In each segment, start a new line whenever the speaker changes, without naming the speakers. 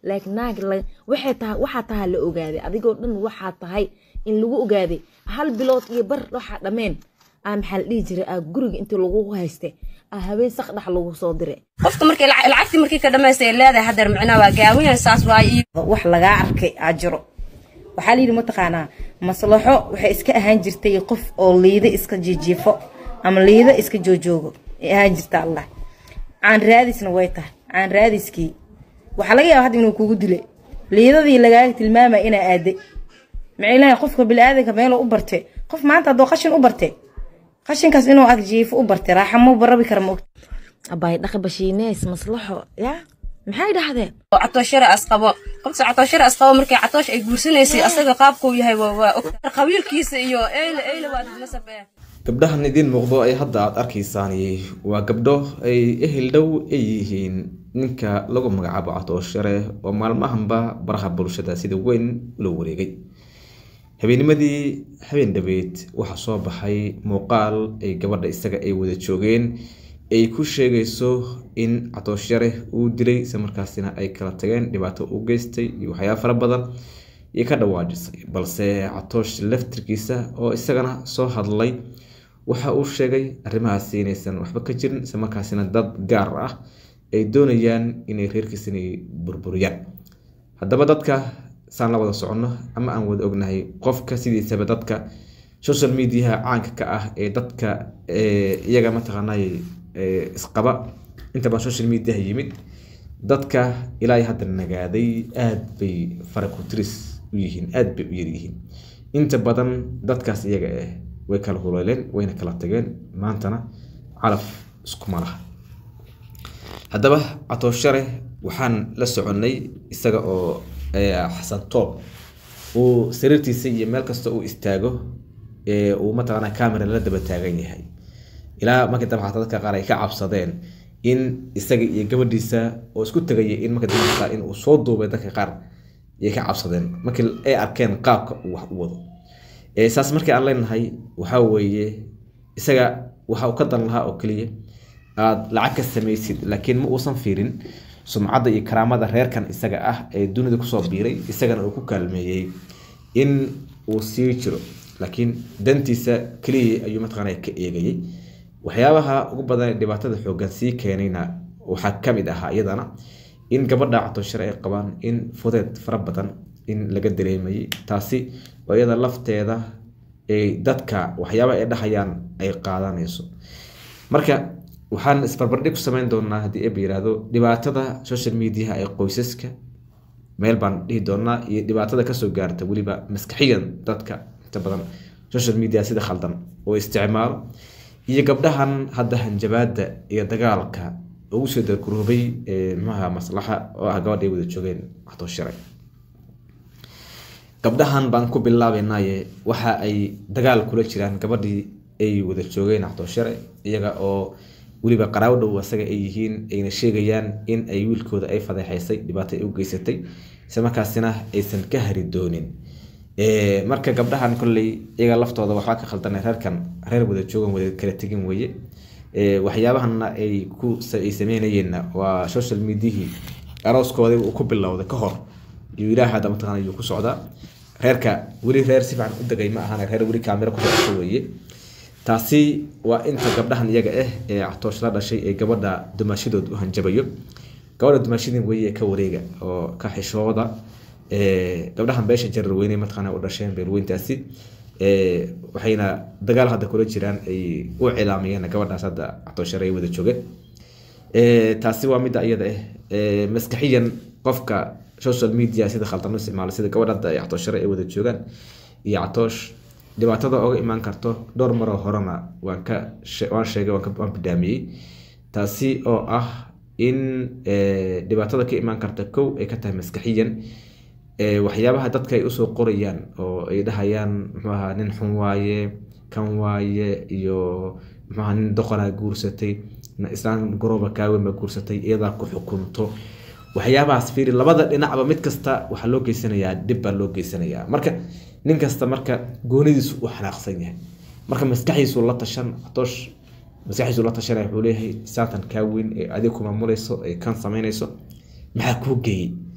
laakiin naag waxay tahay waxaa tahaa la ogaaday adigoo dhan waxaa tahay in lagu ogaaday hal bilood iyo bar waxaa dhammeen aa maxaa la dhihi jiray aa guriga intii lagu hayste aa habeen sakdhax lagu soo diray
qofka markay lacagtii markii ka dhamaystay leedahay hadeer micnaa waa gaawiyan saas waay
wax lagaa arkay aa jiro waxaa layidhi mataqaanaa maslaxo waxay iska ahaan jirtay qof oo liida iska jijiifo ama liida iska joojoogo ay ahaan jirta allah caan raadisna way tahay caan raadiskii waxaa laga yaaba hadda inuu kugu dilay liidadii lagaaga tilmaamaya inaa aaday macilaha qofka bili-aadanka meeluu u bartay qof maanta haddoo qashin u bartay qashinkaas inuu ag jiifo u bartay raaxa ma barabi kara maogta
abaay dhaqi bashiineys maslaxo yaa maxay dhahdeen
catooshare asqabo qofta catooshare asqabo markay catoosh ay guursanaysay asaga qaabkuu yahay waa og qabiilkiisa iyo eyle eyle waa dad nasab eh
gabdhahan idiin muuqdo ay hadda aada arkaysaan waa gabdho ay ehel dhow ay yihiin ninka lagu magacaabo catooshare oo maalmahanba baraha bulshada sida weyn ula wareegay habeenimadii habeen dhabeed waxaa soo baxay muuqaal ay gabadha isaga ay wada joogeen ay ku sheegayso in catooshare uu dilay isla markaasina ay kala tageen dhibaato u geystay iyo waxyaaba fara badan iyo ka dhawaajisay balse catoosh laftirkiisa oo isagana soo hadlay waxa uu sheegay arrimahaasi inaysan waxba ka jirin isla markaasina dad gaar ah ay doonayaan inay reerkiisa inay burburiyaan haddaba dadka saan la wada soconno ama aan wada ognahay qofka sidiisaba dadka social mediaha caanka ka ah ee dadka iyaga mataqaanay isqaba inta baan social mediaha yimid dadka ilaa hadda nagaaday aada bay faraku-tiris u yihiin aada bay u yaryihiin inta badan dadkaas iyaga ah way kala huleeleen wayna kala tageen maantana calaf iskuma laha haddaba catooshare waxaan la soconnay isaga oo xasan toob uu sariirtiisa iyo meel kasta uu istaago uu mataqaana camera la daba taagan yahay ilaa markii dambe xataa dadka qaar ay ka cabsadeen in isaga iyo gabadhiisa oo isku tegaya in marka dambe xataa in uu soo duubay dadka qaar ayay ka cabsadeen markii ay arkeen qaabka uu wax u wado saas markii aan leenahay waxaa weeye isaga waxa uu ka dan lahaa oo keliya aada lacag ka samaysid laakiin ma uusan fiirin sumcadda iyo karaamada reerkan isaga ah ee dunida kusoo biiray isagana uu ku kaalmeeyey in uu sii jiro laakiin dantiisa keliya ayuu mataqaana ka eegayay waxyaabaha ugu badan ee dhibaatada xooggan sii keenayna waxaa ka mid ahaa iyadana in gabadha catooshare ay qabaan in fudeed fara badan in laga dareemayay taasi oo iyada lafteeda ay dadka waxyaaba ay dhahayaan ay qaadanayso marka waxaan isbarbardhig ku samayn doonaa haddii eba yiraahdo dhibaatada social mediaha ee qoysaska meel baan dhihi doonaa iyo dhibaatada kasoo gaarta weliba maskaxiyan dadka inta badan social media sida khaldan oo isticmaalo iyo gabdhahan hadda hanjabaada iyo dagaalka ugu soo darguroobay mxuaha maslaxa oo ah gabadha ay wada joogeen catooshare gabdhahan baan ku bilaabaynaye waxa ay dagaal kula jiraan gabadhii ay wada joogeen catooshare iyaga oo weliba qaraawo dhow asaga ay yihiin ayna sheegayaan in ay wiilkooda ay fadeexaysay dhibaato ay u geysatay isla markaasina aysan ka hari doonin marka gabdhahan kolley iyaga laftooda waxbaa ka khaldana reerkan reer wada joogan wada kala tegin weye waxyaabahana ay ku ay sameynayeenna waa social mediahii arooskooda uu ku bilowday ka hor iyo ilaah hadda mataqana yuu ku socdaa reerka weli reer si fiican u degay ma ahana reer weli kaamiro ku socota weeye taasi waa inta gabdhahan iyaga ah ee catoosh la dhashay ee gabadha dumaashadood u hanjabayo gabadha dumaashadin weye ka wareega oo ka xishooda gabdhahan beesha jararweyne mataqaana u dhasheen beerweyntaasi waxayna dagaal hadda kula jiraan ay u cilaamayeen gabadhaas hadda catooshare ay wada joogeen taasi waa midda iyada ah maskaxiyan qofka social media sida khaldan u isticmaalo sida gabadha hadda ay catooshare ay wada joogaan iyo catoosh dhibaatada oga imaan karto dhowr maroo horena waan ka waan sheegay waan bidaamiyey taasi oo ah in dhibaatada ka imaan karta kow ay ka tahay maskaxiyan waxyaabaha dadka ay usoo qorayaan oo ay dhahayaan muxuu ahaa nin xun waaye kan waaye iyo muxuu ahaa nin doqonaa guursatay islaan garooba kaawen baa guursatay iyadaa ku xukunto waxyaabahaas fiiri labada dhinacba mid kasta waxaa loo geysanayaa dhib baa loo geysanayaa marka nin kasta marka goonidiisu u xanaaqsan yahay marka maskaxdiisu la tashan atoosh maskaxdiisu la tashanaya wuxuu leeyahay saatan kaa weyn ee adiga ku maamulayso ee kan samaynayso maxaa kuu geeyey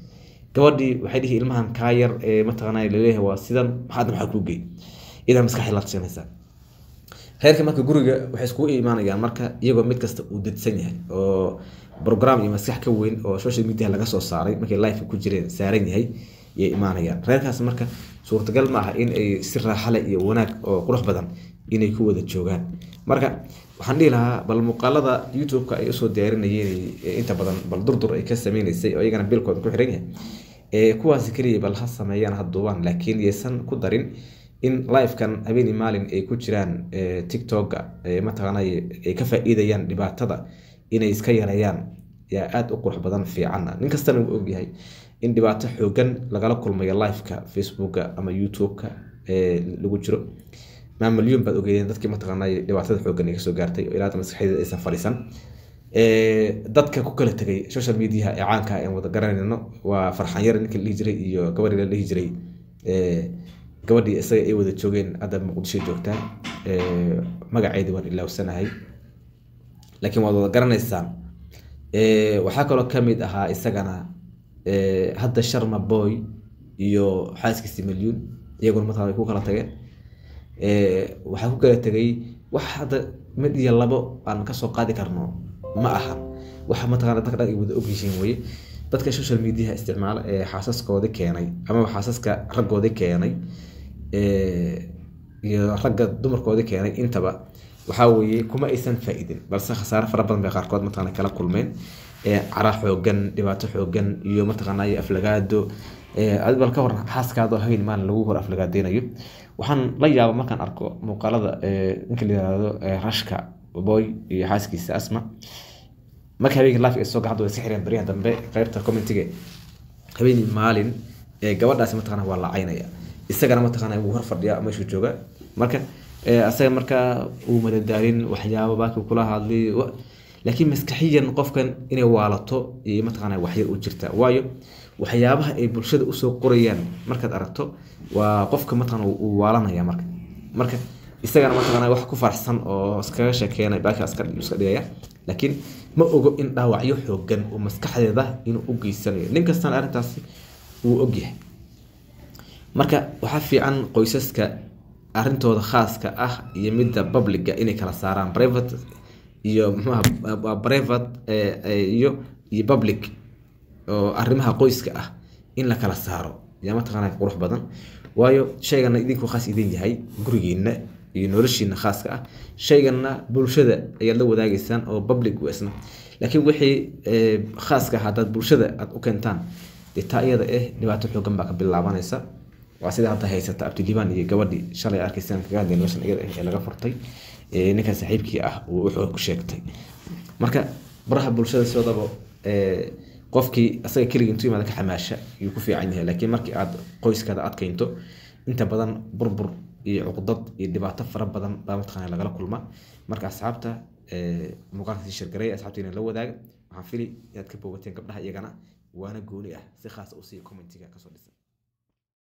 gabadhii waxay dhihi ilmahan kaa yar ee mataqaanaa laleeyahay waa sidan maxaad maxaa kuu gey idan maskaxda la tashanaysaa reerka marka guriga waxay iskugu imaanayaan marka iyagoo mid kasta uu dadsan yahay oo program iyo maskax ka weyn oo social media laga soo saaray markay life ku jireen saaran yahay yay imaanayaan reerkaas marka suurtagal ma aha in ay si raaxale iyo wanaag oo qurux badan inay ku wada joogaan marka waxaan dhihi lahaa bal muuqaalada youtube-ka ay usoo diyaarinayeen inta badan bal durdur ay ka sameynaysay oo iyagana bilkooda ku xiran yahay ee kuwaasi keliya bal ha sameeyaan ha duubaan laakiin yaysan ku darin in livekan habeeni maalin ay ku jiraan tiktoka mataqaanay ay ka faa-iidayaan dhibaatada inay iska yareeyaan yaa aada u qurux badan fiicanna nin kastana uu ogyahay in dhibaato xoogan lagala kulmayo liveka facebooka ama youtube-ka lagu jiro maamalyuun baad ogeydeen dadkii mataqaanay dhibaatada xoogan ay kasoo gaartay oo ilaa maskaxdeeda aysan fadhiisan dadka ku kala tegay social mediaha ee caanka aan wada garanayno waa farxan yar ninka la dhihi jiray iyo gabadhii la dhihi jiray gabadhii isaga ay wada joogeen hadda muqdisho joogtaa magaceedii waan ilaawsanahay laakiin waad wada garanaysaan waxaa kaloo kamid ahaa isagana hadda sharma boy iyo xaaskiisi milyuun iyaguna mataqana way ku kala tageen waxaa ku kala tegay wax hadda mid iyo labo aan kasoo qaadi karno ma aha waxa mataqana dadka dhan ay wada ogyihiin weye dadka social mediaha isticmaala ee xaasaskoodi keenay amaba xaasaska raggoodi keenay iyo ragga dumarkoodi keenay intaba waxaa weeye kuma aysan faa-idin balse khasaare fara badan bay qaarkood mataqana kala kulmeen cara xoogan dhibaato xoogan iyo mataqaanay aflagaado bal ka hor xaaskaado hayn maalin lagu hor aflagaadeynayo waxaan la yaaba markaan arko muuqaalada ninka la yihahdo rashka boy iyo xaaskiisa asma marka habeenkii life ay soo gacanta way iska xireen baryahan dambe qaybta commentiga habeenii maalin gabadhaasi mataqana waa lacaynaya isagana mataqana wuu hor fadhiya meeshuu jooga marka asaga markaa uu madadaalin waxyaabo baakii kula hadlay laakiin maskaxiyan qofkan inay waalato iyo mataqana waxyar u jirta waayo waxyaabaha ay bulshada usoo qorayaan markaad aragto waa qofka mataqana uu waalanaya marka marka isagana mataqana wax ku faraxsan oo iskaga sheekeena baaka iska dhigaya laakiin ma ogo in dhaawacyo xoogan oo maskaxdeeda inuu u geysanayo nin kastana arrintaasi wuu ogyahay marka waxaa fiican qoysaska arrintooda khaaska ah iyo midda publica inay kala saaraan private iyo mxuaha private iyo iyo public oo arrimaha qoyska ah in la kala saaro yaa mataqaana qurux badan waayo shaygana idinku khaas idin yahay gurigiina iyo noloshiina khaaska ah shaygana bulshada ayaad la wadaagaysaan oo public isna laakiin wixii khaaska ah haddaad bulshada aad u keentaan dee taa iyada eh dhibaato xoogan baa ka bilaabanaysa waa sida hadda haysata abdiliban iyo gabadhii shalay arkaysaan kaga hadlay noloshan iyada ee laga furtay ninkan saaxiibkii ah uu wuxuu ku sheegtay marka baraha bulshada sidaba qofkii asaga keligii intuu yimaada ka xamaasha ayuu ku fiican yahay laakiin markii aad qoyskaada aad keento inta badan burbur iyo cuqdad iyo dhibaato fara badan baa mataqaana lagala kulma marka asxaabta muuqaalka sii shirgaray asxaabtiina la wadaaga waxaan fili inaad ka boogateen gabdhaha iyagana waana gooni ah si khaasa usii commentiga kasoo dhisan